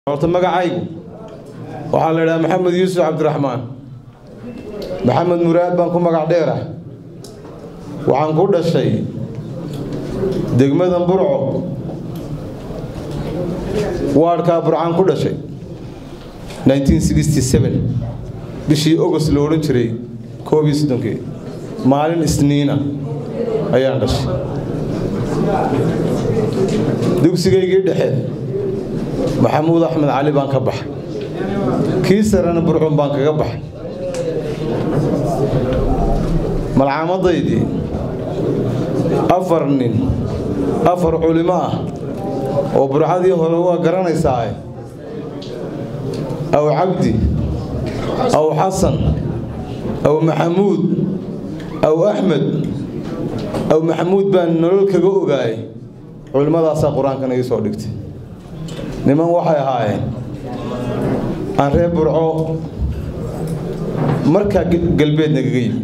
horta magacaygu waxaa la idhaha maxamed yuusuf cabdiraxmaan maxamed muraad baan ku magac dheerah waxaan ku dhashay degmada burco waadhkaa burcaan ku dhashay bishii ogost la odhan jiray koob iyo soddonkii maalin isniina ayaan dhashay dugsigaygii dhexe maxamuud axmed cali baan ka baxay kii sarena burcun baan kaga baxay malcaamadaydii afar nin afar culimo ah oo burcadii hore waa garanaysaa aw cabdi aw xasan aw maxamuud aw axmed aw maxamuud baan nolol kaga ogaayay culimmadaasaa qur-aankan ii soo dhigtay niman waxay ahaayeen aan reer burco markaa galbeed nagaga yimi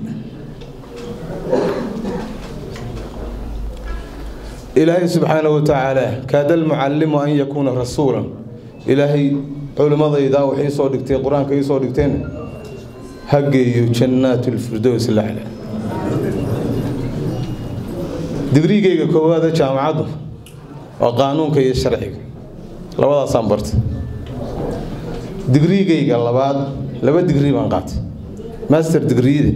ilaahay subxaana wa tacaala kaada almucallimu an yakuuna rasuulan ilaahay culimmadaydaa waxay soo dhigtay qur-aanka ii soo dhigteen ha geeyo jannaat ulfirdows laxla digrigeyga koowaada jaamacaddu waa qaanuunka iyo sharciga labadaasaan bartay digrigeyga labaad laba digrii baan qaatay master digriide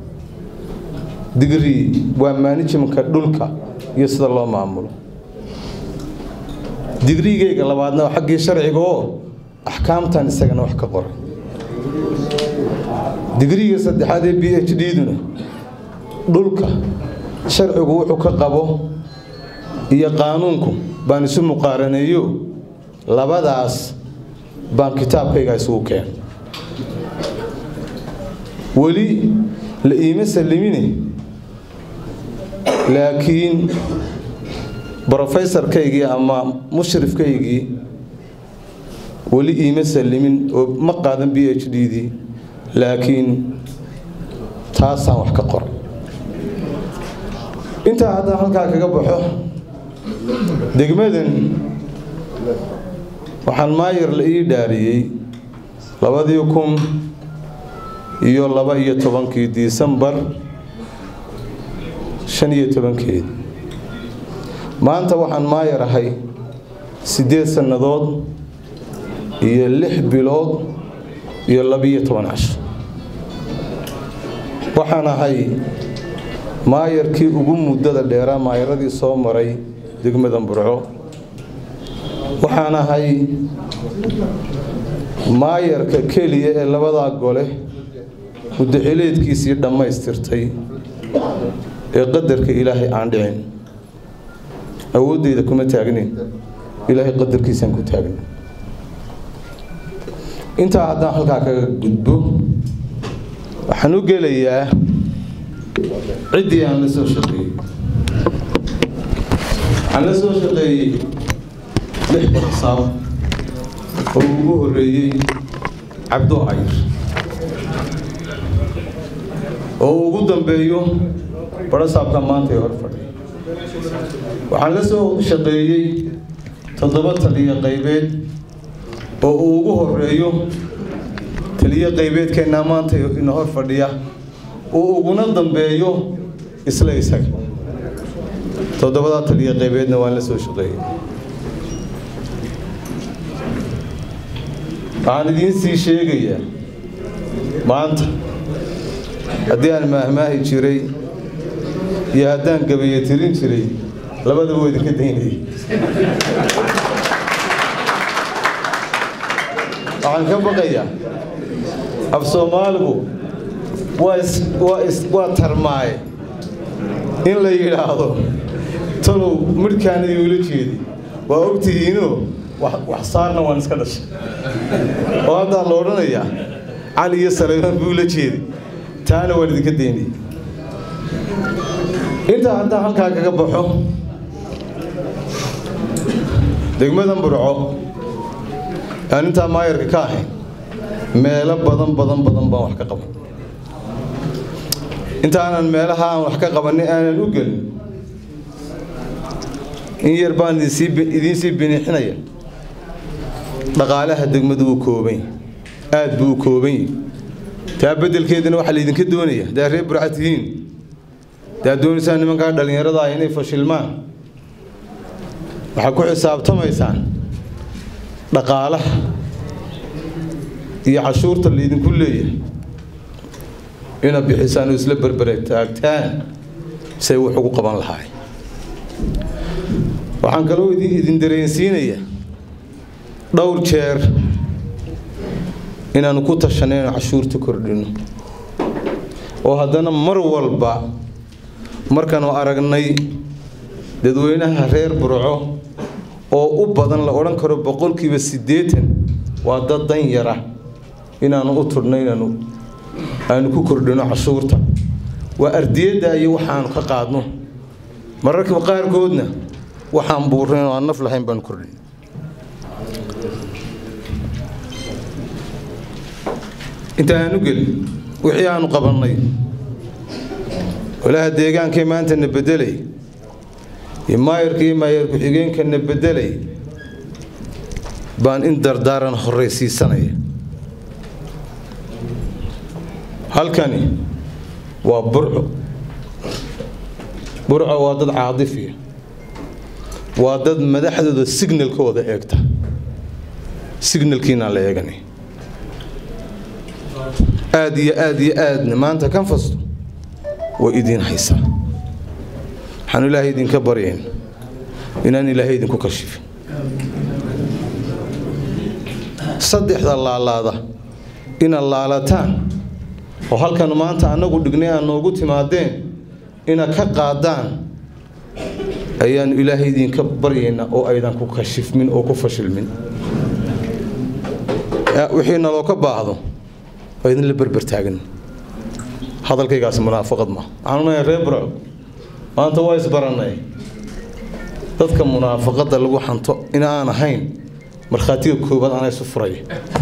digrii waa manajimka dhulka iyo sida loo maamulo digrigeyga labaadna waa xaggii sharciga oo axkaamtan isagana wax ka qoray digriga saddexaad ee b h d-duna dhulka sharcigu wuxuu ka qabo iyo qaanuunku baan isu muqaaraneeyo labadaas baan kitaabkayga isugu keen weli la iima sallimine laakiin brofesorkaygii ama mushrifkaygii weli iima sallimin oo ma qaadan b h d dii laakiin taasaan wax ka qoray intaa haddaan halkaa kaga baxo degmadan waxaan maayar la ii dhaariyey labadii kun iyo laba iyo tobankii disembar shan iyo tobankeedi maanta waxaan maayar ahay siddeed sannadood iyo lix bilood iyo labiyo toban casho waxaan ahay maayarkii ugu muddada dheeraa maayaradii soo maray degmada burco waxaan ahay maayarka keliya ee labadaa gole muddaxileedkiisii dhammaystirtay ee qadarka ilaahay aan dhicin awooddeyda kuma taagnin ilaahay qadarkiisaan ku taagnin intaa haddaan halkaa kaga gudbo waxaan u gelayaa ciddii aan la soo shaqeeyey waxaan la soo shaqeeyey lix barsaab oo ugu horeeyey cabdo ayr oo ugu dambeeyo barasaabka maanta ee hor fadhiya waxaan la soo shaqeeyey toddoba taliyo qaybeed oo uu ugu horeeyo taliyo qaybeedkeennaa maanta ina hor fadhiya uu uguna dambeeyo isla isaga toddobadaa taliyo qaybeedna waan la soo shaqeeyey waxaan idiin sii sheegayaa maanta haddii aan maahmaahi jiray iyo haddaan gabaye tirin jiray labadaba waa idinka daynayay waxaan ka baqayaa af soomaaligu waa tarmaaye in la yidhaahdo talow midhkaanadii ula jeedi waa ogtihiinoo wax saarna waan iska dhashay oo haddaa la odhanayaa cali iyo salaymaan buu la jeeday taana waan idinka daynayay intaa haddaan halkaa kaga baxo degmadan burco aan intaa maayarka ka ahayn meelo badan badan badan baan wax ka qaban intaanan meelaha aan wax ka qabanay aanan u gelin in yar baan idiin sii binixinaya dhaqaalaha degmadu uu kooban yahay aada buu u kooban yahay taa beddelkeedana waxaa laydinka doonaya haddaad reer burca tihiin haddaad doonaysaan nimankaa dhallinyarada ah inay fashilmaan waxaad ku xisaabtamaysaan dhaqaalaha iyo cashuurta laydinku leeyahay inaad bixisaan oo isla berbere taagtaan say wax ugu qaban lahaay waxaan kaloo idin dareensiinayaa dhowr jeer inaanu ku tashanay inu cashuurta kordhino oo haddana mar walba markaanu aragnay dadweynaha reer burco oo u badan la odhan karo boqolkiiba siddeetan waa dad dan yara inaanu u tudhno inaanu aanu ku kordhino cashuurta waa ardiyadda iyo waxaanu ka qaadno mararka qaarkoodna waxaan buurnayn oo aan naf lahayn baanu kordhin inta aanu gelin wixii aanu qabannay walaha deegaankay maanta na beddelay iyo maayarka iyo maayar ku-xigeenka na beddelay baan in dardaaran horraysiisanaya halkani waa burco burco waa dad caadifiya waa dad madaxdooda signalkooda eegta signalkiinaan la eeganay aada iyo aada iyo aadna maanta kanfasto way idiin haysaa waxaanu ilaahay idinka baryayn inaan ilaahay idinku kashifin saddexda laalaada inaad laalataan oo halkan maanta annagu dhignay aad noogu timaadeen inaad ka qaadaan ayaanu ilaahay idinka baryaynaa oo aydan ku kashifmin oo ku fashilmin wixii naloo ka baahdo waa idinla berbertaagan hadalkaygaasi munaafaqad ma waxaan unahay reer burco maanta waa isbarannay dadka munaafaqadda lagu xanto in aan ahayn markhaatiga koobaad anaa isu furaya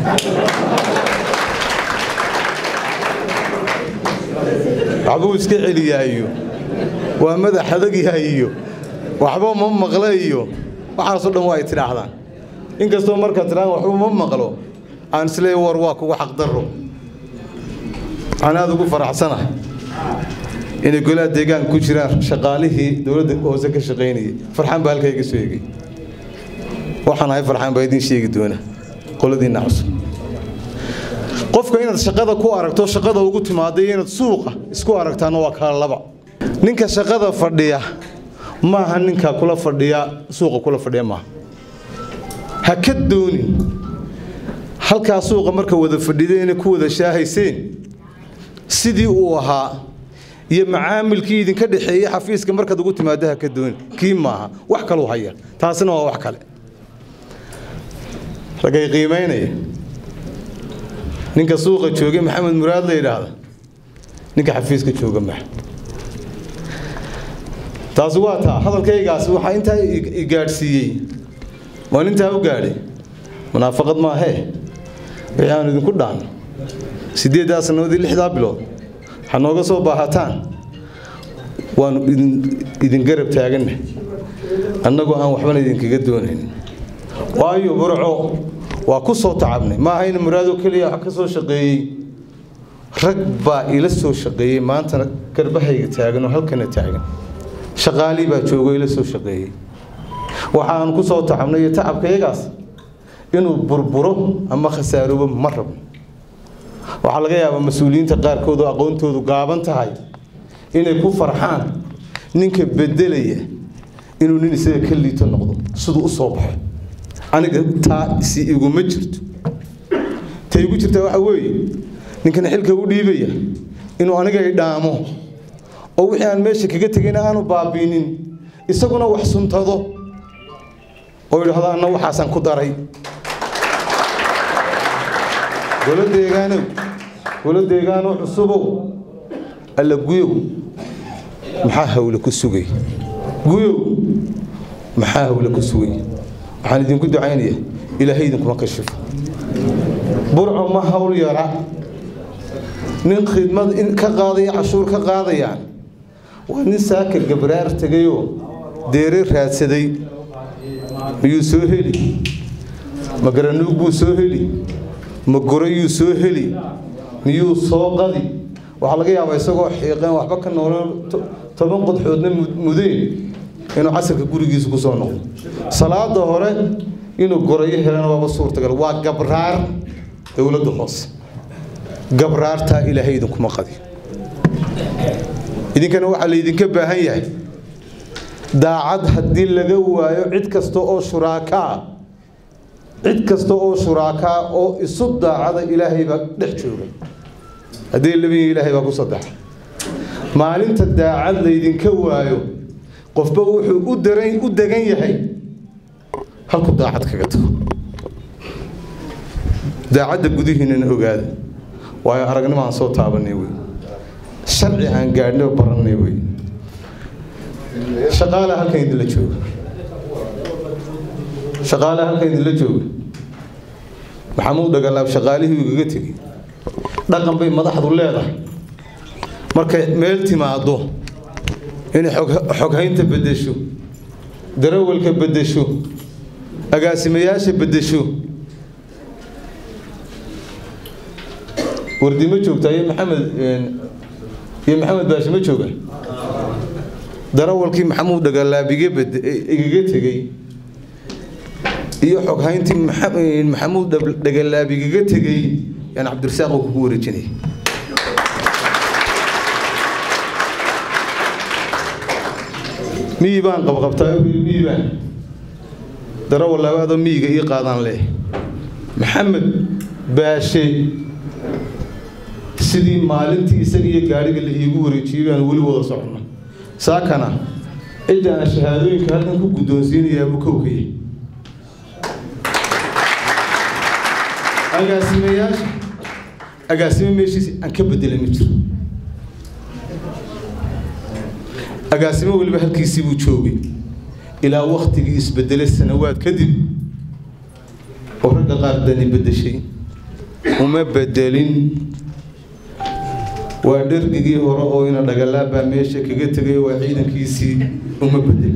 waxbuu iska celiyaayo waa madax adagyahayo waxba ma maqla iyo waxaasoo dhan waa ay tidhaahdaan inkastoo markaad tidhahdaan waxba ma maqlo aan isleey war waa kugu xaqdarro waxaan aada ugu faraxsanahay inay golaha deegaanka ku jiraan shaqaalihii dowladda hoose ka shaqaynayay farxaan baa halkaa iga soo egay waxaan ahay farxaan baa idiin sheegi doona qoladiinna cusub qofka inaad shaqada ku aragto shaqada ugu timaada iyo inaad suuqa isku aragtaana waa kala laba ninka shaqada fadhiya maaha ninka kula fadhiya suuqa kula fadhiya maaha ha ka doonin halkaa suuqa marka wada fadhida inay ku wada shaahayseen sidii uu ahaa iyo macaamilkii idinka dhexeeyey xafiiska markaad ugu timaado ha ka doonin kii maaha wax kaluu haya taasina waa wax kale ragay qiimaynaya ninka suuqa joogay maxamed muraad la yidhaahda ninka xafiiska jooga maxa taasi waa taa hadalkaygaas waxaa intaa i gaadhsiiyey waan intaa u gaadhay munaafaqad maahee wixii aanu idinku dhaanno siddeeddaa sannadoodii lixdaa bilood waxaa nooga soo baahataan waanu idin garab taaganna annagoo aan waxbana idinkaga doonayn waayo burco waa ku soo tacabnay ma ahayna muraado keliya wax ka soo shaqeeyey rag baa ila soo shaqeeyey maantana garbahayga taagan oo halkana taagan shaqaalii baa joogo ila soo shaqeeyey waxaan ku soo tacabnay iyo tacabkayagaas inuu burburo ama khasaaroobo ma rabno waxaa laga yaabaa mas-uuliyiinta qaarkood oo aqoontoodu gaaban tahay inay ku farxaan ninka bedelaya inuu nin isaga ka liito noqdo siduu u soo baxo aniga taa si iguma jirto ta igu jirtaa waxa weeye ninkana xilka u dhiibaya inuu aniga idhaamo oo wixii aan meesha kaga tegayna aanu baabiinin isaguna wax suntado oo idhahdo anna waxaasaan ku daray golo deegaanow golo deegaanow cusubow alla guyow maxaa hawle ku sugay guyow maxaa hawle ku sugay waxaan idinku ducaynaya ilaahay idinkuma kashifo burco ma hawl yara nin khidmad ka qaadaya cashuur ka qaadayaan waa nin saaka gabraar tegayoo deere raadsaday miyuu soo heli ma garanuug buu soo heli ma gorayuu soo heli miyuu soo qadi waxaa laga yaabaa isagoo xiiqeen waxba ka noolaan toban qodxoodna mudeen inuu casirka gurigiisa ku soo noqdo salaada hore inuu gorayo helana waaba suurtagal waa gabraar dowladda hoose gabraartaa ilaahay idinkuma qadi idinkana waxaa laydinka baahan yahay daacad haddii laga waayo cid kasta oo shuraakaa cid kasta oo shuraakaa oo isu daacada ilaahay baa dhex jooga haddii labiyi ilaahay baa ku saddexa maalinta daacad laydinka waayo qofba wuxuu u daran u degan yahay halku daacad kaga tago daacadda gudihiinana ogaada waayo aragnimo aan soo taabanay wey sharci aan gaadhnay oo barannay wey shaqaalaha halkan idinla jooga shaqaalaha halkan idinla jooga maxamuud dhagalaab shaqaalihii igaga tegey dhaqan bay madaxdu leedahay markay meel timaado inay xoghaynta beddesho darawalka beddesho agaasimayaasha beddesho wardi ma joogtaa iyo maxamed iyo maxamed baashe ma jooga darawalkii maxamuud dhagalaabige igaga tegey iyo xoghayntii maxamuud dhagalaabigaga tegey yaan cabdirasaaq oo kugu wareejinaya miyi baan qabqabtaa miyi baan darawal labaadoo miyiga ii qaadaan leh maxamed baashe sidii maalintii isaga iyo gaadhiga la iigu wareejiyey baan weli wada soconna saakana cidda aan shahaadooyinka halkan ku guddoonsiinayaa buu kowkaya agaasimayaasha agaasimo meeshiisi aan ka bedelay ma jiro agaasimo weliba halkiisii buu joogay ilaa waktigii isbedelay sanawaad kadib oo ragga qaar dani bedeshay uma bedelin waa dhergigii hore oo ina dhagalaabaa meesha kaga tegay waa ciidankiisii uma bedelin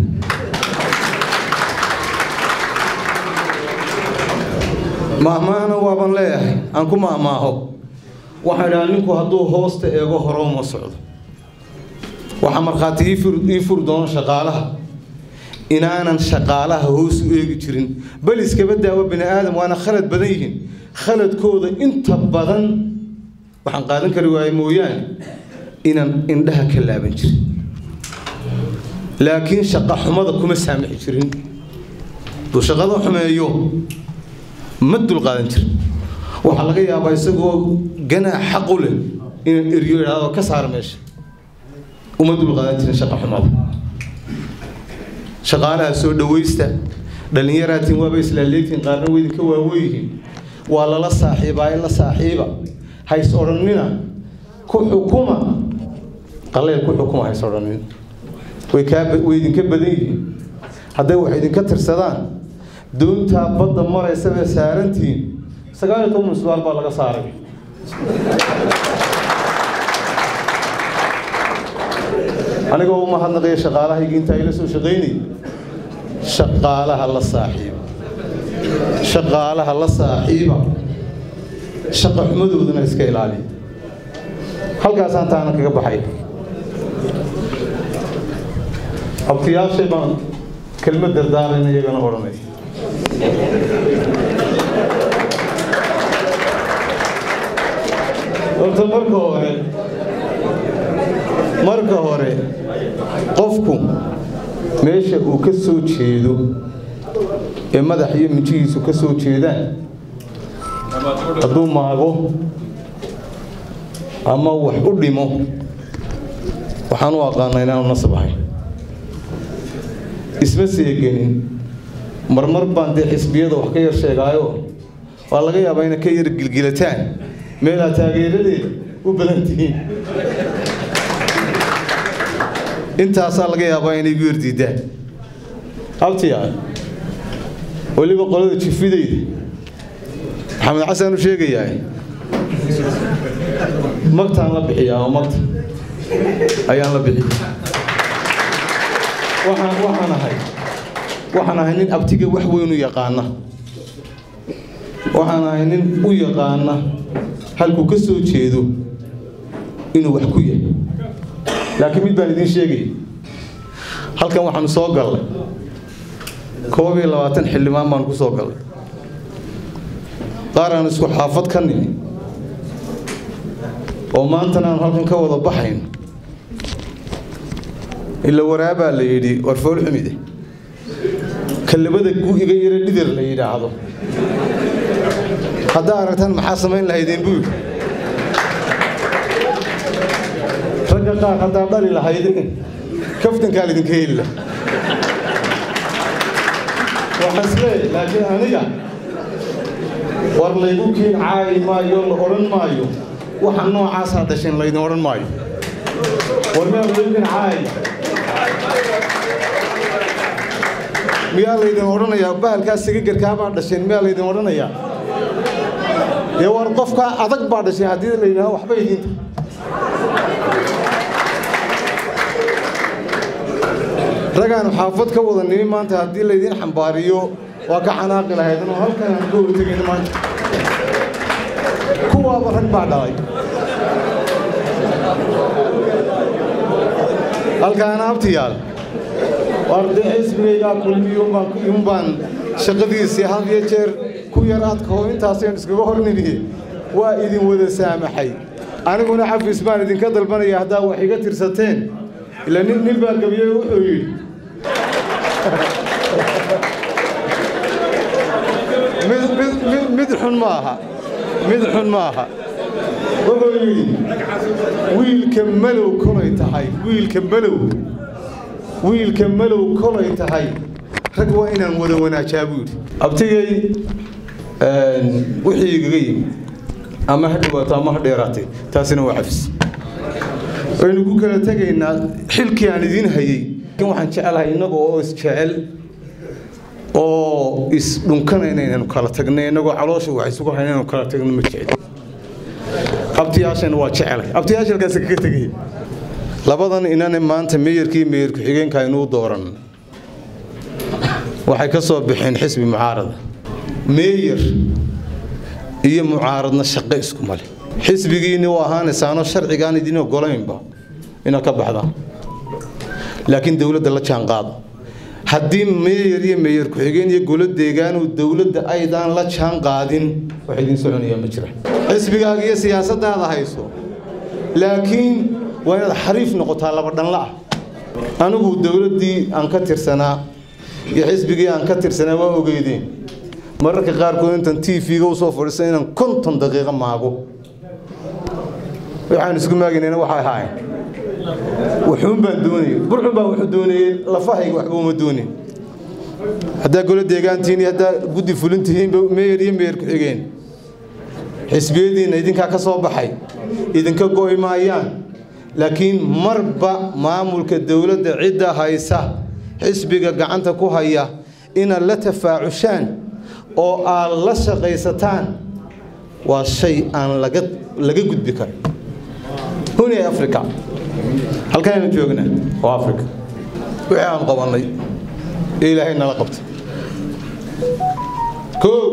maahmaahna waaban leeyahay aan ku maahmaaho waxaan idhaha ninku hadduu hoosta eego hore uma socdo waxaa markhaati ii furi doono shaqaalaha inaanan shaqaalaha hoos u eegi jirin bal iskaba daawo bini aadam waana khalad badan yihiin khaladkooda inta badan waxaan qaadan kari waaye mooyaane inaan indhaha ka laaban jirin laakiin shaqa xumada kuma saamixi jirin duu shaqada xumeeyo ma dulqaadan jirin waxaa laga yaabaa isagoo ganaax xaq u leh inaan eryo idhaahdo ka saar meesha uma dulqaadan jirin shaqa xumada shaqaalaha soo dhawaysta dhallinyaraatiin waaba islaaleegtiin qaarna way idinka waaweyihiin waa lala saaxiibaa in la saaxiiba hays odhanina ku xukuma qaleel ku xukuma hays odhanin way kaa way idinka badan yihiin hadday wax idinka tirsadaan doontaa badda maraysa bay saarantihiin sagaal iyo toban su'aal baa laga saaray anigoo u mahadnaqaya shaqaalahayga intaa ila soo shaqaynayay shaqaalaha la saaxiiba shaqaalaha la saaxiiba shaqa xumadoodana iska ilaaliya halkaasaan taana kaga baxay abtiyaashay baan kelmad dardaarayna iyagana odhanay horta marka hore marka hore qofku meesha uu ka soo jeedo ee madax iyo mijihiisu ka soo jeedaan hadduu maago ama wax u dhimo waxaan u aqaanaa inaanu nasab ahayn isma seegenin marmar baan dee xisbiyada wax ka yar sheegaayo waa laga yaabaa inay ka yar gilgilataan meelaa taageeradeeda u badan tihiin intaasaa laga yaabaa inay igu yardiidaan abtiya weliba qolada jifidayda maxamed xasan u sheegayaa magtaan la bixiyaa oo magta ayaan la bixiya waxaan waxaan ahay waxaan ahay nin abtiga wax weyn u yaqaana waxaan ahay nin u yaqaana halkuu ka soo jeedo inuu wax ku yahay laakiin mid baan idiin sheegaya halkan waxaanu soo gallay koob iyo labaatan xildhibaan baanu ku soo gallay qaar aan isku xaafad ka nimi oo maantana aanu halkan ka wada baxayno ila waraabaa la yidhi war fool xumide kalabada gu-iga yaro dhidar la yidhaahdo haddaa aragtaan maxaa samayn lahaydeen buu yidhi ragga qaar haddaa dhali lahaydeen kaftankaa lidinka heli lah waxaan isleeyahay laakiin aniga war laygu kiin caayi maayo la odhan maayo waxa noocaasaa dhasheen laydin odhan maayo war miyaa laygu kiin caayi miyaa laydin odhanayaa bahalkaa sigagarkaabaa dhasheen miyaa laydin odhanayaa dee war qofkaa adag baa dhashay haddii la yidhahdo waxba idiinta ragaanu xaafad ka wada nimi maanta haddii laydiin xambaariyo waa ka xanaaqi lahayd oo halkan aan ka hortegayna maanta kuwaaba rag baa dhalay halkaana abtiyaal war dee xisbigaygaa kulmiyuunbaan iyuunbaan shaqadiisii had iyo jeer ku yar adkaho intaasaynu iskaga hor nimiye waa idin wada saamaxay aniguna xafiis baan idinka dalbanaya haddaa wax iga tirsateen ila nin nin baa gabiye wuxuu yidhi mid mid mid mid xun maaha mid xun maaha wuxuu yidhi wiilka malow kolay tahay wiilka malow wiilka malow kolay tahay rag waa inaan wada wanaajaa buu yidhi abtigay wixii igaga yimi ama ha dhawaato ama ha dheeraatay taasina waa xafis waynu ku kala tegaynaa xilkii aan idiin hayey laakiin waxaan jecelahay innaga oo isjecel oo isdhunkanayna inaynu kala tagnay innagoo caloosha wax isugu hayna inaynu kala tagno ma jecel abtiyaashana waa jecelay abtiyaasha halkaas kaga tegaya labadan inane maanta meeyarkii meeyar ku-xigeenka aynuu dooran waxay ka soo baxeen xisbi mucaarada meeyar iyo mucaaradna shaqo isku male xisbigiinni u ahaanaysaanoo sharcigaan idin ogolaynba inaad ka baxdaan laakiin dowladda la jaan qaado haddii meeyar iyo meeyar ku-xigeen iyo golo deegaanu dowladda aydaan la jaan qaadin wax idiin soconayaa ma jira xisbigaaga iyo siyaasadaada hayso laakiin waa inaad xariif noqotaa laba dhanla ah anigu dowladdii aan ka tirsanaa iyo xisbigii aan ka tirsanaa waa ogeydeen mararka qaarkood intan t v-ga usoo fadhiisan inaan konton daqiiqo maago waxaan isku maaginayna waxay ahaayeen wuxuun baan doonayay burxun baa wuxuu doonayey lafahayga waxba uma doonin haddaa golo deegaantihiin iyo haddaa guddi fulintihiinba meeyar iyo meeyar ku-xigeen xisbiyadiinna idinkaa ka soo baxay idinka go'i maayaan laakiin marba maamulka dowladda cidda haysa xisbiga gacanta ku haya inaad la tafaacushaan oo aad la shaqaysataan waa shay aan laga laga gudbi karin huni africa halkaaynu joognaa waa africa wixii aan qabannay ee ilaahay nala qabtay kow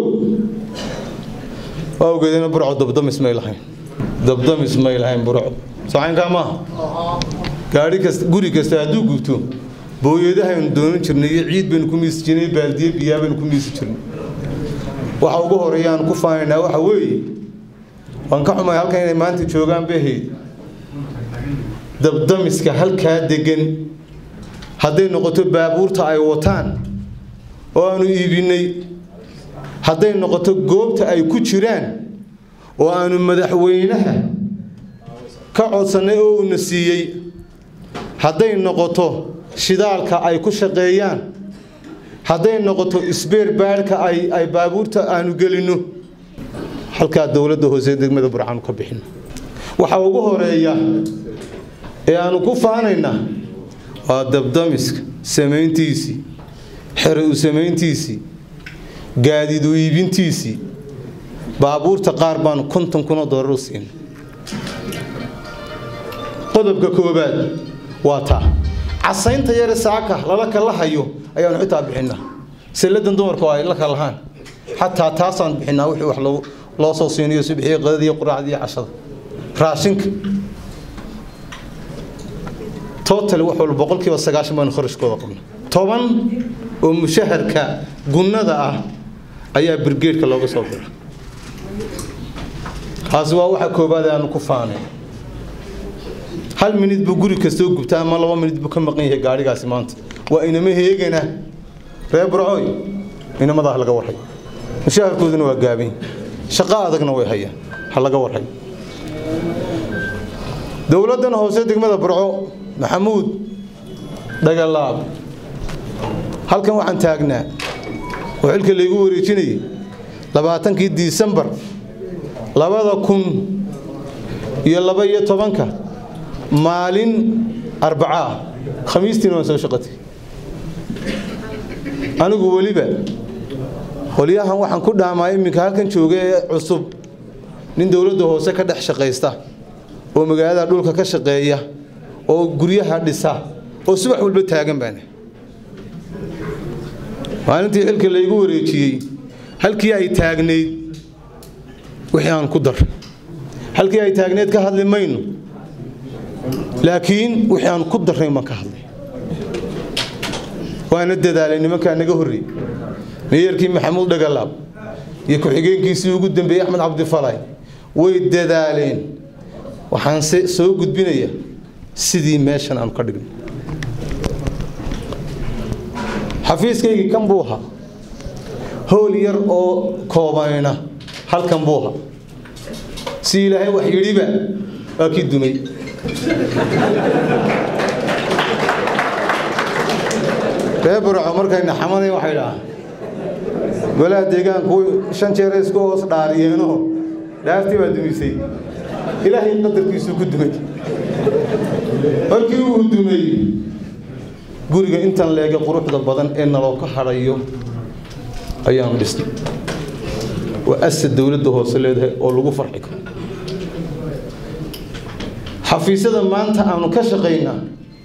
waa ogeedena burco dabdamis may lahayn dabdamis may lahayn burco socaynkaa maaha gaari kasta guri kasta hadduu gubto booyadahaynu doonan jirnay iyo ciid baynu ku miisi jirnay baaldiye biyaa baynu ku miisi jirnay waxa ugu horeeya aan ku faanaynaa waxa weeye waan ka xumay halkan inay maanta joogaan bahayd dabdamiska halkaa degan hadday noqoto baabuurta ay wataan oo aanu iibinay hadday noqoto goobta ay ku jiraan oo aanu madaxweynaha ka codsannay oo uuna siiyey hadday noqoto shidaalka ay ku shaqeeyaan hadday noqoto isbeer baadhka ay ay baabuurta aanu gelinno halkaa dowladda hoose degmada burcaanu ka bixino waxaa ugu horeeya ee aanu ku faanaynaa waa dabdamiska samayntiisii xere u samayntiisii gaadiid u iibintiisii baabuurta qaar baanu konton kunoo doolar u siinay qodobka koobaad waa taa casaynta yare saaka lala kala hayo ayaanu xitaa bixinaa salladan dumarku ay la kalahaan xataa taasaan bixinaa wixii wax loo soo siinayo subxiyo qadadiiyo quraacdiiyo cashada raashinka total wax walba boqolkiiba sagaashan baanu kharashkooda qabna toban oo mushaharka gunnada ah ayaa birgeedhka looga soo dira taasi waa waxa koobaad aanu ku faanay hal minid buu guri kastoo gubtaa ama laba minid buu ka maqan yahay gaadhigaasi maanta waa inama heegana reer burcooy inamadaa ha laga warhay mushaharkooduna waa gaabin shaqo adagna way hayaan ha laga warhay dowladdan hoose degmada burco maxamuud dhagalaab halkan waxaan taagnaa oo xilka laygu wareejinayay labaatankii disembar labada kun iyo laba iyo tobanka maalin arbacaa khamiistiina waan soo shaqatay anigu weliba qolyahan waxaan ku dhaamaa iminka halkan jooga ee cusub nin dowladda hoose ka dhex shaqaysta oo magaalada dhulka ka shaqeeya oo guryaha dhisa oo subax walba taagan baana maalintii xilka laygu wareejiyey halkii ay taagnayd wixii aan ku dar halkii ay taagnayd ka hadli mayno laakiin wixii aan ku darrayn baan ka hadlay waana dadaalay nimankaa naga horreeyey meeyarkii maxamuud dhagalaab iyo ku-xigeenkiisii ugu dambeeyey axmed cabdifalay way dadaaleen waxaan se soo gudbinaya sidii meeshan aanu ka dhigno xafiiskaygii kan buu ahaa howl yar oo koobanayna halkan buu ahaa si ilaahay wax yidhiba waa kii dumay ree burco markayna xamaday waxay dhahaan golaha deegaanku shan jeer isku hoos dhaariyeenoo dhaartii baa dumisay ilaahay qadarkiisuu ku dumay markii uu dumay guriga intan leega quruxda badan ee naloo ka hadhayo ayaanu dhisnay waa asad dowladda hoose leedahay oo lagu farxi karo xafiisyada maanta aanu ka shaqaynaa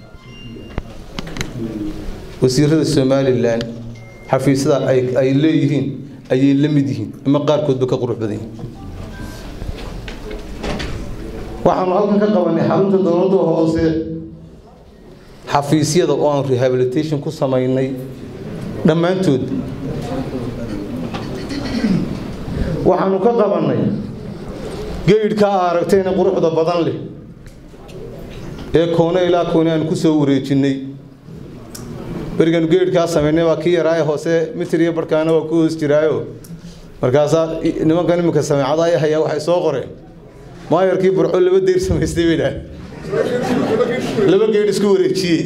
wasiirada somalilan xafiisyada ay leeyihiin ayay la mid yihiin ama qaarkoodba ka qurux badan yihiin waxaanu halkan ka qabanay xarunta dowladda hoose xafiisyada oo aan rehabilitation ku samaynay dhammaantood waxaanu ka qabannay geydhkaa aragtayna quruxda badan leh ee koone ilaa koone aan ku soo wareejinnay berigaanu geydhkaa samaynay waa kii yaraaye hoose mitir iyo barkaana waa ku hoos jiraayo markaasaa nimankan iminka sameecada ay hayaa waxay soo qoreen maayarkii burco laba deyr samaystay bay dhahay laba geydh isku wareejiyey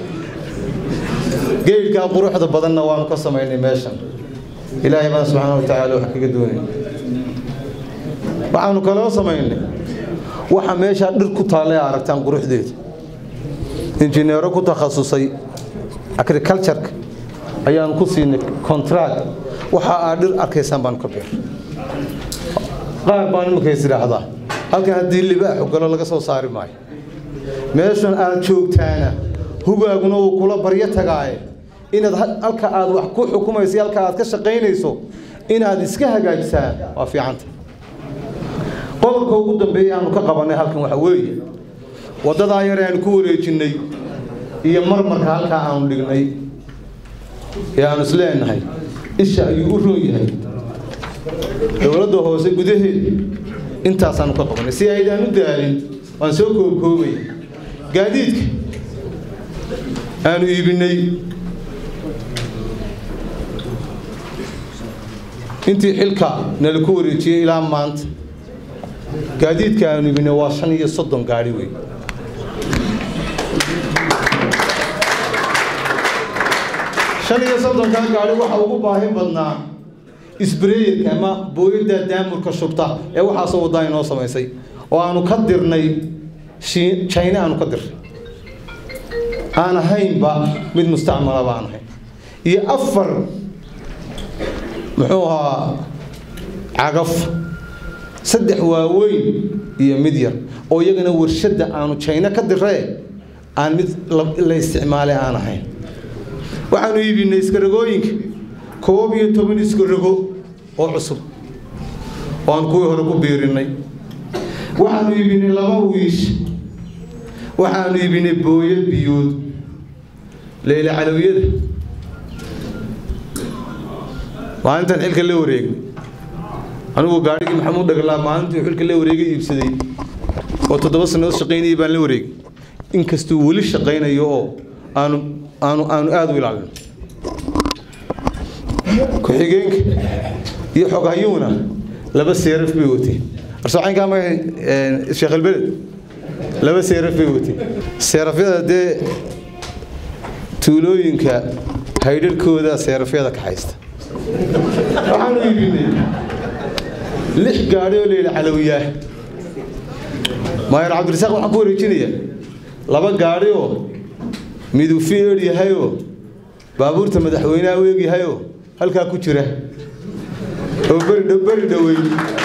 geydhkaa quruxda badanna waanu ka samaynay meeshan ilaahay baan subxaana wa tacaala wax kaga doonay waxaanu kaloo samaynay waxa meeshaa dhir ku taalla ee aragtaan quruxdeeda injineero ku takhasusay agricultureka ayaanu ku siinay contract waxa aad dhir arkaysaan baanu ka beer qaar baan iminkays idhaahdaa halkan haddii libaaxu galo laga soo saari maayo meeshan aad joogtaana hugaaguna uu kula baryo tagaaye inaad halka aad wax ku xukumayso halka aad ka shaqaynayso inaad iska hagaajisaa waa fiicanta qodobka ugu dambeeya aanu ka qabanay halkan waxa weeye waddadaa yar aanu ku wareejinnay iyo marmarka halkaa aanu dhignay ee aanu isleenahay isha ayuu u roon yahay dowladda hoose gudaheeda intaasaanu ka qabanay si aydaan u daalin waan soo koobkoobay gaadiidka aanu iibinay intii xilka nala ku wareejiyey ilaa maanta gaadiidka aanu iibinay waa shan iyo soddon gaari wey shan iyo soddonkaa gaari waxa ugu baahi badnaa isbreyerka ama booyadda daamurka shubta ee waxaasoo waddaa inoo samaysay oo aanu ka dirnay china aanu ka dirnay aan ahaynba mid mustacmalaba aan ahayn iyo afar muxuu ahaa cagaf saddex waaweyn iyo mid yar oo iyagana warshadda aanu china ka diree aan mid la isticmaalay aan ahayn waxaanu iibinay iskaragooyinka koob iyo toban iskarago oo cusub oo aan kuwii hore ku biirinnay waxaanu iibinay laba wiish waxaanu iibinay booyad biyood leyla calawiyada maalintan xilka la wareegay anigu gaadhigii maxamuud dhagalaa maalintii xilka la wareegay iibsaday oo toddoba sannadood shaqaynayay baan la wareegay inkastuu weli shaqaynayo oo aanu aanu aanu aada u ilaalin ku-xigeenka iyo xoghayuuna laba seeraf bay wateen arsoocaynkaa ma sheekh albeled laba seeraf bay wateen seerafyada dee tuulooyinka haydharhkooda seerafyada ka haysta waxaanu iibinay lix gaadhi oo layidhi calawiyaah maayor cabdirasaaq waxaan ku wareejinayaa laba gaadhi oo miduu fiir yahayoo baabuurta madaxweynaha u eegyahayoo halkaa ku jira oo beri beri dhoweyn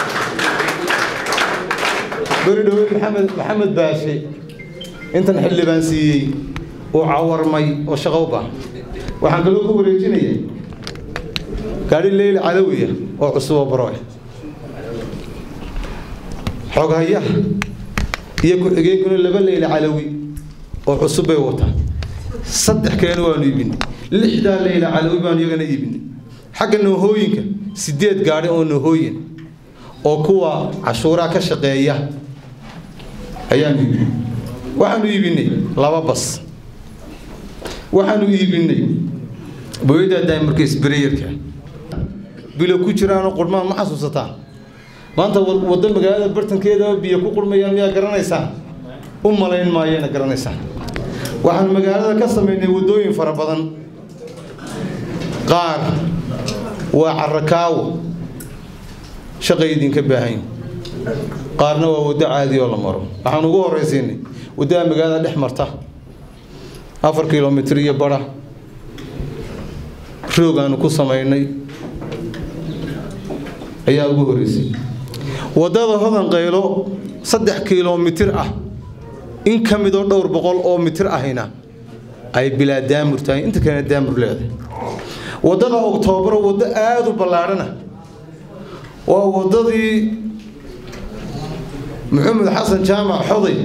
beri dhoweyn maxamed maxamed baashe intan xildhibaan siiyey uu cawarmay oo shaqo u baahan waxaan kaloo ku wareejinayaa gaadhi leyla calawiya oo cusub oo baro ah xoghayaha iyo ku-xigeenkuna laba leyla calawi oo cusub bay wataan saddex kalena waanu iibinay lixdaa leyla calawi baanu iyagana iibinay xagga noohooyinka sideed gaadhi oo noohooyin oo kuwa cashuuraha ka shaqeeya ayaanu iibinay waxaanu iibinay laba bas waxaanu iibinay booyada daamarka isbareyarka bilo ku jiraanoo qurmaan ma xasuusataan maanta waddo magaalada bartankeeda biyo ku qurmayaan miyaa garanaysaan u malayn maayana garanaysaan waxaanu magaalada ka samaynay waddooyin fara badan qaar waa carakaawo shaqay idinka baahan qaarna waa waddo caadi oo la maro waxaan ugu horraysiinay waddada magaalada dhex marta afar kilomitr iyo bara roog aanu ku samaynay ayaa ugu horreysay waddada hodan qaylo saddex kilomitir ah in ka midoo dhowr boqol oo mitir ahina ay bilaa daamur tahay inta kalena daamur leedahay waddada oktoobar waddo aada u ballaadhana waa waddadii maxamed xasan jaamac xoday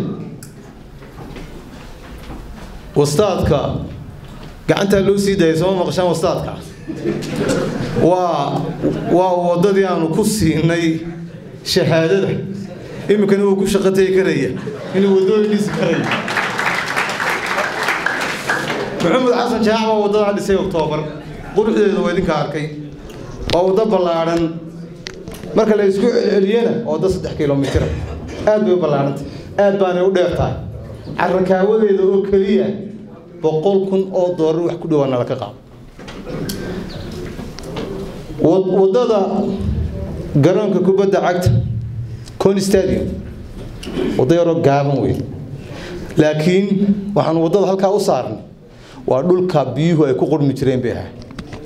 wastaadka gacantaa loo sii daayay sooma maqashaan wastaadka waa waa waddadii aanu ku siinay shahaadada iminkana uu ku shaqatay karaya inuu waddooyinkiisa karaya maxamed xasan jaac baa waddadaa dhisay oktoobar quruxdeeda waa idinka arkay waa waddo ballaadhan marka la isku celceliyana waa waddo saddex kilomitira aad bay u ballaadhantay aad baanay u dheer tahay carakaawadeeda oo keliya boqol kun oo doolar wax ku dhawaana laka qaado waddada garoonka kubadda cagta con stadium waddo yaroo gaaban wey laakiin waxaanu waddada halkaa u saarnay waa dhulka biyuhu ay ku qurmi jireen bay ahay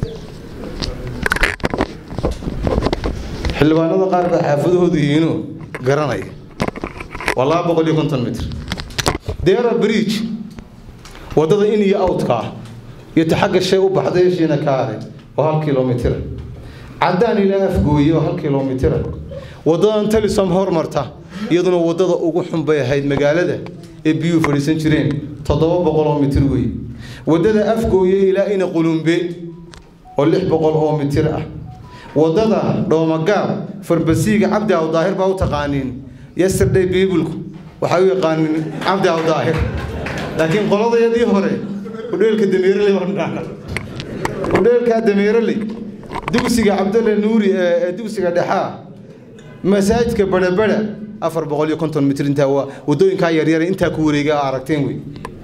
xildhibaanada qaar baa xaafadahoodu yihiinoo garanaya waa laba boqol iyo konton mitr dera bridge waddada in iyo outka ah iyo ta xagga shay u baxday heshiina kaare oo hal kilomitira caddaan ilaa afgooye oo hal kilomitira waddadan talisom hormarta iyaduna waddada ugu xun bay ahayd magaalada ee biyuhu fadhiisan jireen toddoba boqol oo mitir wey waddada afgooye ilaa ina qulumbe oo lix boqol oo mitir ah waddada dhoomagaab farbasiiga cabdi awdaahir baa u taqaaniin yesterday biibulku waxay u yaqaaniin cabdi awdaahir laakiin qoladayadii hore udheelka dameereley baan udheelkaa dameereley dugsiga cabdalle nuuri ee dugsiga dhexaa masaajidka badhabadha afar boqol iyo konton mitir intaa waa waddooyinkaa yaryare intaa ku wareega aa aragteen wey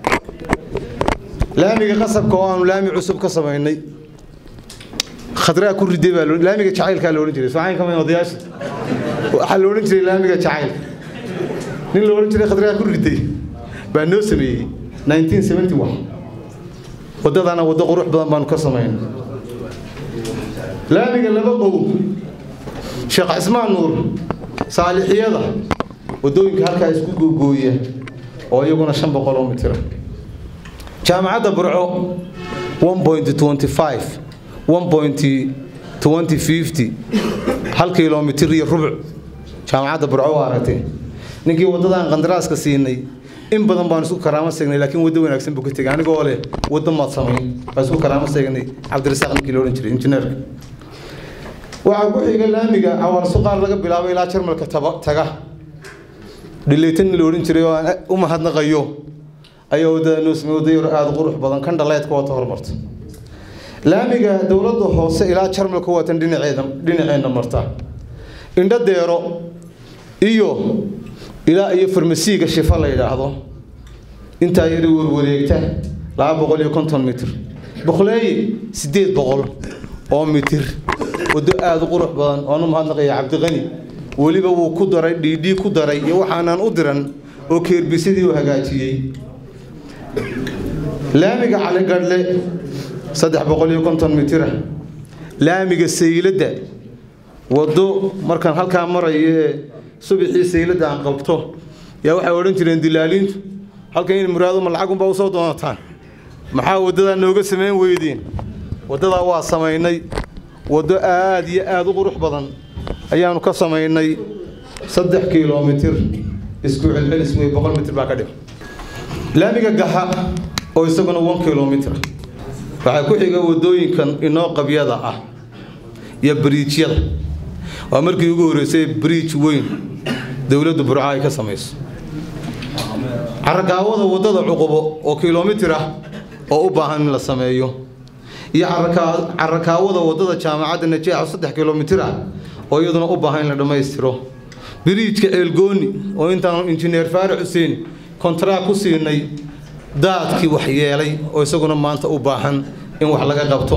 laamiga qasabka oo aanu laami cusub ka samaynay khadraa ku riday baa laamiga jacaylkaa la odhan jiray soocayn kama odayaasha waxaa la odhan jiray laamiga jacaylka nin la odhan jiray khadraa ku riday baa noo sameeyey 1971 waddadana waddo qurux badan baanu ka samaynay laamiga laba qow sheekh cismaan nuur saalixiyada waddooyinka halkaa isku googooya oo iyaguna shan boqol oo mitira jaamacadda burco 1.25 1.25 twenty fifty hal kilomitir iyo rubuc jaamacadda burco waa aragtay ninkii waddadaan qandaraaska siinay in badan baan isku karaamo seegnay laakiin waddo wanaagsan buu ka tegay anigoo leh waddo maad samayn baan isku karaamo seegnay cabdirasaaq ninkii la odhan jiray injineerka waxaa ku xiga laamiga cawaarsuqaar laga bilaabo ilaa jarmalka taga dhileytan la odhan jiray oo aan u mahadnaqayo ayaa waddada noo samey wadda yar aada qurux badan kan dhaleedka wata horumarta laamiga dowladda hoose ilaa jarmalka waatan dhinaceeda dhinaceenna marta indho deero iyo ilaa iyo farmasiiga shifa la yidhaahdo intaa yari warwareegta laba boqol iyo konton mitir boqoleeye siddeed boqol oo mitir waddo aada u qurux badan oan u mahadnaqaya cabdiqani weliba wuu ku daray dhiidhii ku daray iyo waxaanaan u diran oo keerbisadii u hagaajiyey laamiga caligadhle saddex boqol iyo konton mitira laamiga sayladda waddo markaan halkaa marayo ee subaxii sayladda aan qabto yaa waxay odhan jireen dilaaliintu halkan in muraaduma lacagunbaa usoo doonataan maxaa waddadaa nooga samayn weydeen waddadaa waa samaynay waddo aad iyo aada u qurux badan ayaanu ka samaynay saddex kilomitir isku celcelis wey boqol mitir baa ka dhig laamiga gaxa oo isaguna one kilomitr waxaa ku xiga waddooyinkan inoo qabyada ah iyo bariijyada waa markii ugu horreysay bariij weyn dowladda burca ay ka samayso carakaawada waddada cuqubo oo kilomitir ah oo u baahan in la sameeyo iyo carakaawada waddada jaamacadda najeex saddex kilomitir ah oo iyaduna u baahan in la dhammaystiro biriijka ceelgooni oo intaan injineer faarax xuseen kontaraa ku siinay daadkii wax yeelay oo isaguna maanta u baahan in wax laga qabto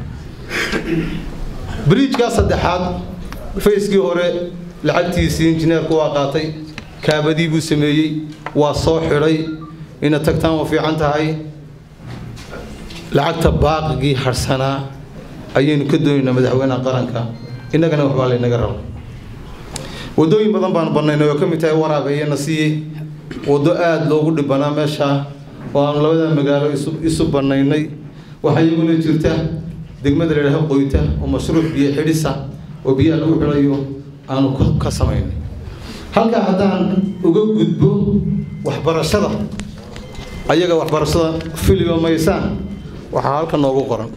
biriijkaa saddexaad fayskii hore lacagtiisii injineerku waa qaatay kaabadii buu sameeyey waa soo xidhay ina tagtaan waa fiican tahay lacagta baaqigii harsanaa ayaynu ka doonaynaa madaxweynaha qaranka innagana waxbaa laynaga rabo waddooyin badan baanu bannaynay oo ka mid tahay waraabeeye nasiye waddo aada loogu dhibanaa meeshaa oo aanu labada magaalo isu bannaynay waxaa iyaguna jirta degmada la yidhaaho qoyta oo mashruuc biyo xidhisa oo biyaha lagu xidhayo aanu ka samaynay halkaa haddaan uga gudbo waxbarashada ayaga waxbarashada filiba maysaan waxaa halka noogu qoran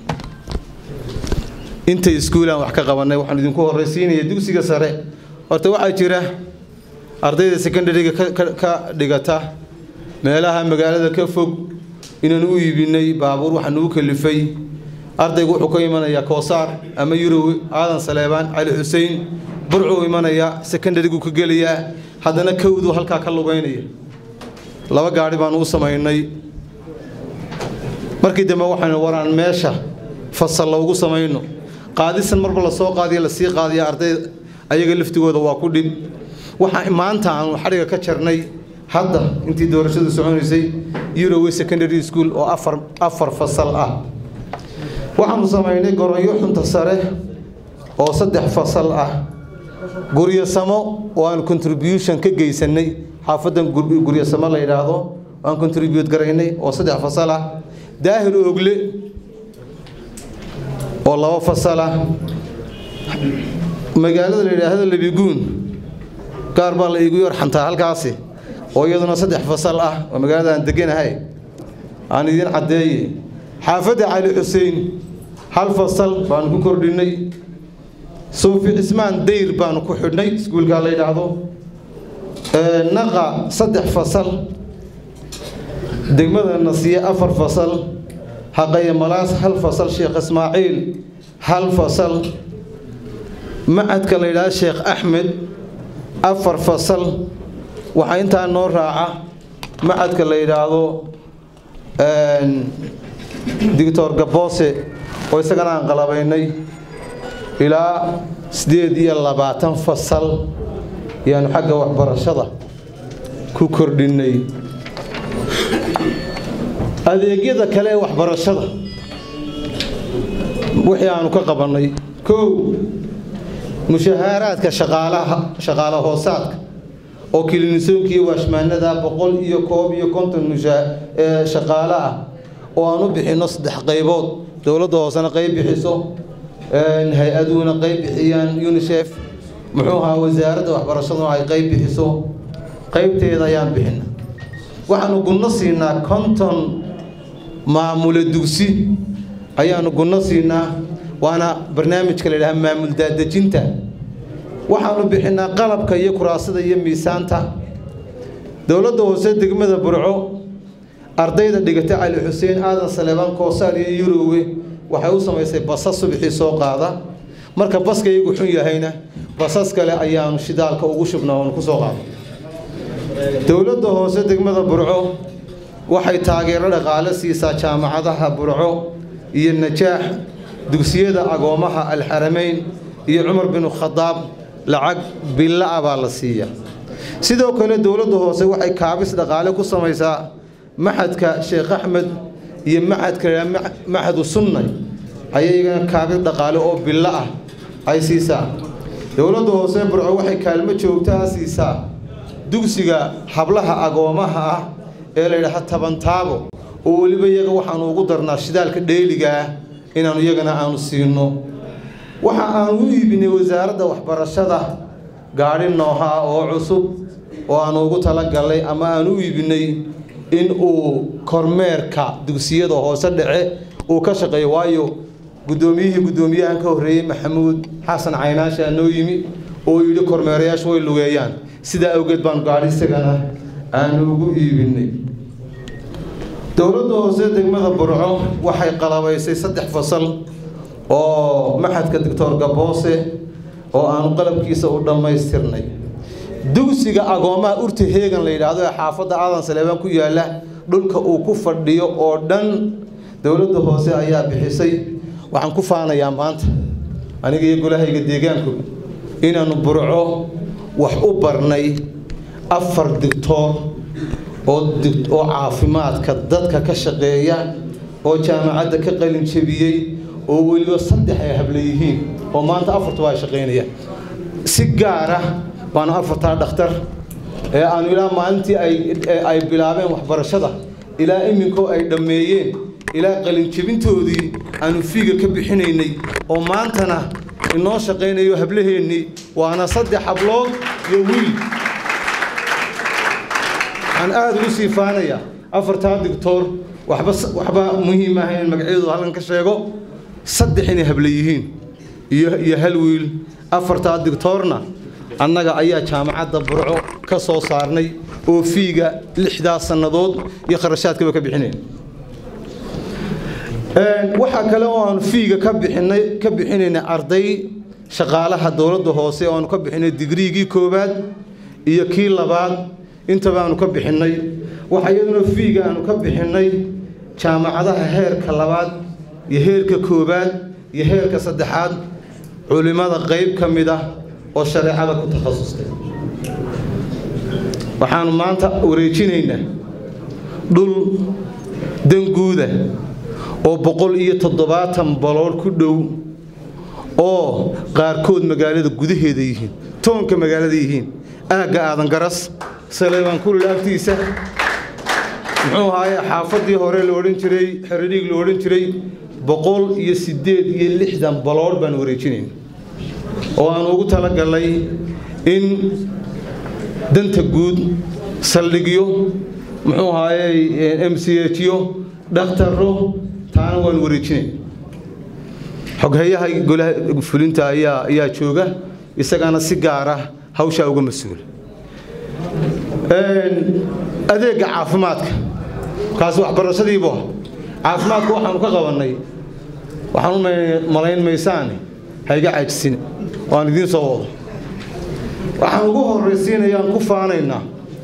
intay iskuulaan wax ka qabanay waxaan idinku horraysiinaya dugsiga sare horta waxaa jira ardayda secondariga ka dhigata meelaha magaalada ka fog inaan u iibinay baabuur waxaa nagu kalifay ardaygu wuxuu ka imanayaa koosaar ama yurowe aadan saleebaan cali xuseen burcuu imanaya secondarigu ka gelayaa haddana kowdu halkaa ka lugaynaya laba gaadhi baanu u samaynay markii dambe waxaynu waraan meesha fasal loogu samayno qaadisan marba lasoo qaadiya lasii qaadiya arday ayaga laftigooda waa ku dhib waxaa maanta aanu xadhiga ka jarnay hadda intii doorashadu soconaysay euroway secondary school oo afar afar fasal ah waxaanu samaynay goronyo xunta sare oo saddex fasal ah guryasamo oo aan contribution ka geysanay xaafadan guryasamo la yidhaahdo aan contribute garaynay oo saddex fasal ah daahir oogle oo laba fasal ah magaalada la yidhaahdo labiguun gaar baa la iigu yorxantaa halkaasi oo iyaduna saddex fasal ah oo magaalada aan deganahay aan idiin caddeeye xaafadda cali xuseen hal fasal baanu ku kordhinay suufi cismaan dayr baanu ku xidhnay iskuulkaa la yidhaahdo naqa saddex fasal degmada nasiye afar fasal haqaye malaas hal fasal sheekh ismaaciil hal fasal macadka la yidhaahdo sheekh axmed afar fasal waxaa intaa noo raaca macadka la yidhaahdo doctor gaboose oo isagana aan qalabaynay ilaa siddeed iyo labaatan fasal ayaanu xagga waxbarashada ku kordhinnay adeegyada kale ee waxbarashada wixii aanu ka qabannay kow mushahaaraadka shaqaalaha shaqaala hoosaadka oo kilinisoonkii iyo waashmaanada boqol iyo koob iyo konton mushaa shaqaale ah oo aan u bixinno saddex qaybood dowladda hoosena qayb bixiso hay-aduhuna qayb bixiyaan unisef muxuu ahaa wasaaradda waxbarashaduna ay qayb bixiso qaybteeda ayaan bixina waxaanu gunno siinaa konton maamule dugsi ayaanu gunno siinaa waana barnaamijka la yidhaha maamul daadejinta waxaanu bixinaa qalabka iyo kuraasada iyo miisaanta dowladda hoose degmada burco ardayda dhigata cali xuseen aadan saleebaan koosaar iyo yurowe waxay u samaysay basas subxii soo qaada marka baska iyagu xun yahayna basas kale ayaanu shidaalka ugu shubnaa oonu ku soo qaada dowladda hoose degmada burco waxay taageero dhaqaale siisaa jaamacadaha burco iyo najaax dugsiyada agoomaha alxarameyn iyo cumar binu khadaab lacag billa-a baa la siiya sidoo kale dowladda hoose waxay kaabis dhaqaale ku samaysaa maxadka sheekh axmed iyo maxadka maxadu sunnay ayay iyagana kaabis dhaqaale oo billo ah ay siisaa dowladda hoose burco waxay kaalmo joogtaa siisaa dugsiga hablaha agoomaha ah ee la yidhaaha tabantaabo oo weliba iyaga waxaanu ugu darnaa shidaalka dheeliga ah inaanu iyagana aanu siino waxa aanu u iibinay wasaaradda waxbarashada gaadhi nooha oo cusub oo aanu ugu talagalnay ama aanu u iibinay in uu kormeerka dugsiyada hoose dhace uu ka shaqeeyo waayo guddoomiyihii guddoomiyahan ka horreeyey maxamuud xasan caynaasha noo yimi oo yidhi kormeerayaashu way lugeeyaan sidaa awgeed baanu gaadhi isagana aanu ugu iibinay dowladda hoose degmada burco waxay qalabaysay saddex fasal oo maxadka doctor gaboose oo aanu qalabkiisa u dhammaystirnay dugsiga agoomaha urta heegan la yidhaahdo ee xaafadda aadan saleebaan ku yaalla dhulka uu ku fadhiyo oo dhan dowladda hoose ayaa bixisay waxaan ku faanayaa maanta aniga iyo golahayga deegaanku inaannu burco wax u barnay afar digtoor oo oo caafimaadka dadka ka shaqeeya oo jaamacadda ka qalin jebiyey oo weliba saddex ay habla yihiin oo maanta afartuba ay shaqaynayaan si gaara baanu afartaa dhakhtar ee aanu ilaa maalintii ay bilaabeen waxbarashada ilaa iminkoo ay dhammeeyeen ilaa qalinjebintoodii aanu fiiga ka bixinaynay oo maantana inoo shaqaynayo hablaheennii waana saddex hablood iyo wiil waxaan aada ugu sii faanayaa afartaa digtoor waxba waxba muhiim ah in magacyadooda halkan ka sheego saddex inay habla yihiin iyo iyo hal wiil afartaa digtoorna annaga ayaa jaamacadda burco ka soo saarnay oo fiiga lixdaas sannadood iyo kharashaadkaba ka bixinayn waxaa kale oo aanu fiiga ka bixinay ka bixinaynay arday shaqaalaha dowladda hoose oo aanu ka bixinay digriigii koowaad iyo kii labaad intaba aanu ka bixinnay waxa iyaduna fiiga aanu ka bixinnay jaamacadaha heerka labaad iyo heerka koowaad iyo heerka saddexaad culimmada qayb ka mid ah oo shareecada ku takhasustay waxaanu maanta wareejinaynaa dhul danguuda oo boqol iyo toddobaatan baloor ku dhow oo qaarkood magaalada gudaheeda yihiin toonka magaalada yihiin aagga aadan garas saleebaan kulil agtiisa muxuu ahaaye xaafaddii hore la odhan jiray xeradhiig la odhan jiray boqol iyo siddeed iyo lixdan baloor baan wareejinayn oo aanu ugu talagalnay in danta guud saldhigyo muxuu ahaaye m c h yo dhakhtaro taana waanu wareejinayn xoghayaha golaha fulinta ayaa ayaa jooga isagana si gaar ah hawshaa uga mas-uula adeegga caafimaadka kaasi waxbarashadiibu ah caafimaadka waxaanu ka qabannay waxaan u malayn maysaane hayga caajisina waan idiin soo wado waxaan ugu horraysiinayaan ku faanaynaa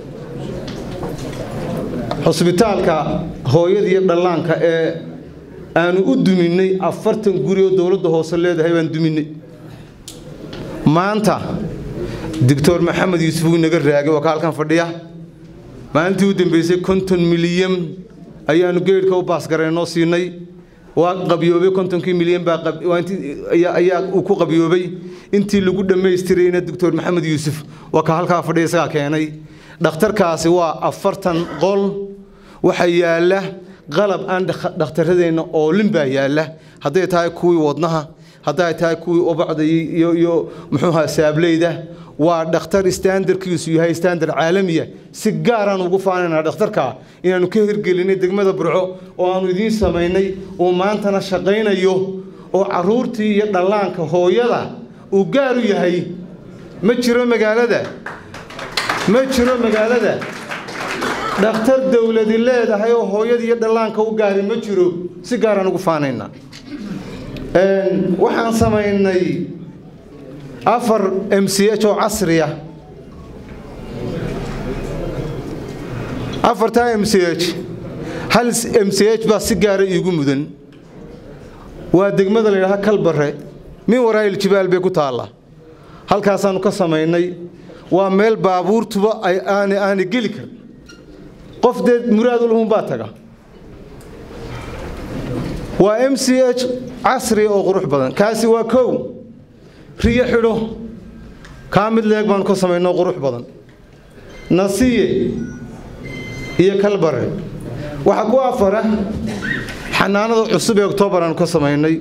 xusbitaalka hooyada iyo dhallaanka ee aanu u duminnay afartan guri oo dowladda hoose leedahay baan duminnay maanta doctor maxamed yuusuf uu inaga raagay waa ka halkan fadhiya maalintii u dambeysay konton milyan ayaanu geedhka u baasgaraynoo siinay waa qabyoobay kontonkii milyan baa ayaa uu ku qabyoobay intii lagu dhammaystirayna doctor maxamed yuusuf waa ka halkaa fadhiya isagaa keenay dhakhtarkaasi waa afartan qol waxaa yaalla qalab aan dhakhtaradeenna oolin baa yaalla hadday tahay kuwii wadnaha hadday tahay kuwii ubacda iyo iyo muxuuha saableyda waa dhakhtar standarkiisu yahay standard caalamiya si gaaraan ugu faanaynaa dhakhtarka inaanu ka hirgelinay degmada burco oo aanu idiin samaynay uu maantana shaqaynayo oo caruurtii iyo dhallaanka hooyada uu gaar u yahay ma jiro magaalada ma jiro magaalada dhakhtar dowladi leedahay oo hooyada iyo dhallaanka u gaari ma jiro si gaaraan ugu faanaynaa waxaan samaynay afar m c h oo casriya afartaa m c h hal m c h baa si gaara iigu mudan waa degmada la yidhaaha kalbare min waraa'il jibaal bay ku taallaa halkaasaannu ka samaynay waa meel baabuurtuba ay aana aana geli karin qof dee muraadulhun baa taga waa m c h casri oo qurux badan kaasi waa kow riyo xidho kaa mid leeg baanu ka samaynoo qurux badan nasiye iyo kalbare waxaa ku afara xanaanada cusub ee oktoobar aanu ka samaynay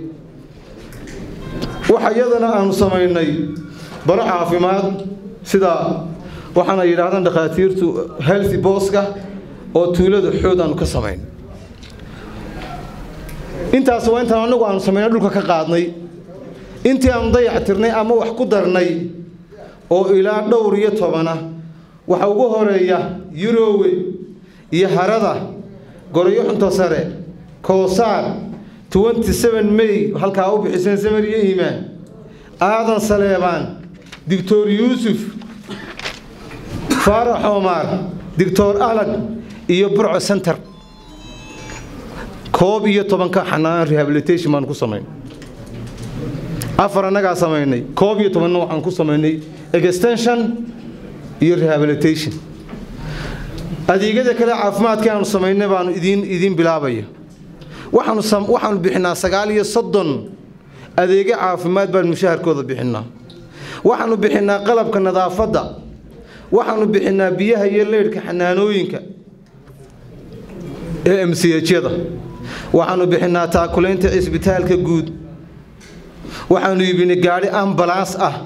waxa iyadana aanu samaynay baro caafimaad sida waxaana yidhaahdaan dhakhaatiirtu healthy booska oo tuulada xood aanu ka samayn intaas waa intaan anagu aanu samaynay dhulka ka qaadnay intii aanu dayac tirnay ama wax ku darnay oo ilaa dhowr iyo tobana waxa ugu horeeya yurowe iyo harada gorayo xunto sare koosaar may halkaa u bixiseen samar iyo iimaan aadan saleebaan doctor yuusuf faarax omar doctor alag iyo burco center koob iyo tobanka xanaan rehabilitation baan ku samayn afar annagaa samaynay koob iyo tobanna waxaan ku samaynay extension iyo rehabilitation adeegyada kale caafimaadka aanu samaynay baanu idiin idiin bilaabaya waxaanu waxaanu bixinaa sagaal iyo soddon adeegyo caafimaad baan mushaharkooda bixinaa waxaanu bixinaa qalabka nadaafadda waxaanu bixinaa biyaha iyo leydhka xanaanooyinka ee m c hyada waxaanu bixinaa taakulaynta cisbitaalka guud waxaanu iibinay gaadhi ambalaas ah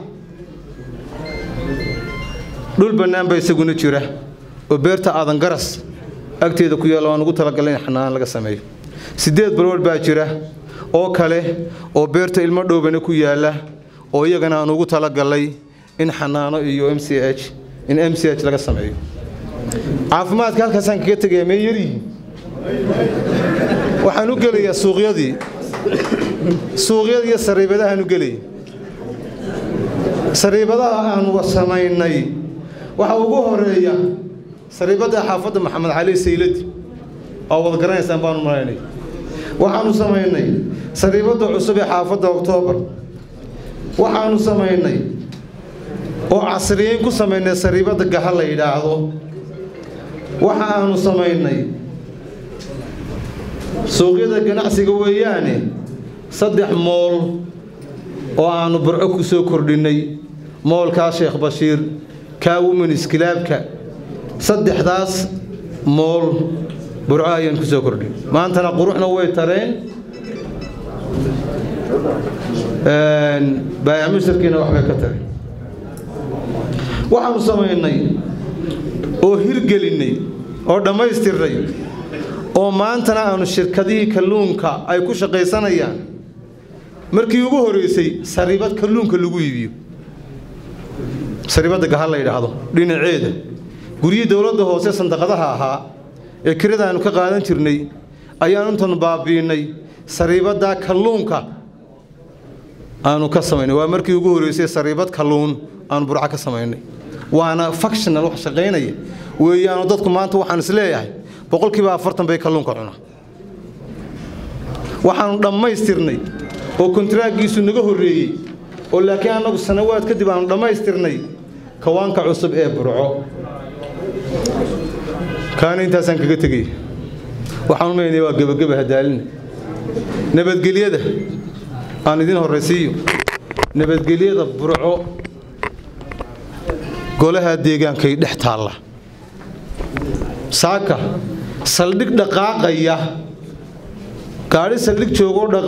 dhul bannaan baa isaguna jira oo beerta aadan garas agteeda ku yaalla waan ugu talagalay in xanaan laga sameeyo siddeed balwar baa jira oo kale oo beerta ilmo dhowbana ku yaalla oo iyagana aan ugu talagalay in xanaano iyo m c h in m c h laga sameeyo caafimaadka halkaasaan kaga tegaya mee yaryihiin waxaan u gelayaa suuqyadii suuqyadii iyo sariibadahaan u gelaya sariibadaha aanu samaynay waxaa ugu horeeya sariibadda xaafadda maxamed cali sayladi oo wada garanaysaan baanu malaynay waxaanu samaynay sariibadda cusub ee xaafadda oktoobar waxaanu samaynay oo casriyeyn ku samaynay sariibadda gaha la yidhaahdo waxa aanu samaynay suuqyada ganacsiga weeyaane saddex mool oo aanu burco ku soo kordhinnay moolkaa sheekh bashiir kaa womenis kilaabka saddexdaas mool burco ayaan ku soo kordhin maantana quruxna way tareen baayamisharkiina waxbay ka tareen waxaanu samaynay oo hirgelinnay oo dhammaystirnay oo maantana aanu shirkadihii kalluunka ay ku shaqaysanayaan markii ugu horreysay sariibad kalluunka lagu iibiyo sariibadda gaha la yidhaahdo dhinaceeda guryihii dowladda hoose sandaqadaha ahaa ee kirada aanu ka qaadan jirnay ayaanu intaanu baabi'innay sariibaddaa kalluunka aanu ka samaynay waa markii ugu horreysay sariibad kalluun aanu burco ka samaynay waana functional wax shaqaynaya weeyaanu dadku maanta waxaan is leeyahay boqolkiiba afartan bay kalluunka cunaa waxaanu dhammaystirnay oo kontaraagiisu naga horreeyey oo laakiin annagu sanawaad kadib aanu dhammaystirnay kawaanka cusub ee burco kaana intaasaan kaga tegay waxaan umaynaya waa gebageba hadaalina nabadgelyada aan idin horraysiiyo nabadgelyada burco golaha deegaankay dhex taalla saaka saldhig dhaqaaqaya gaadhi saldhig joogoo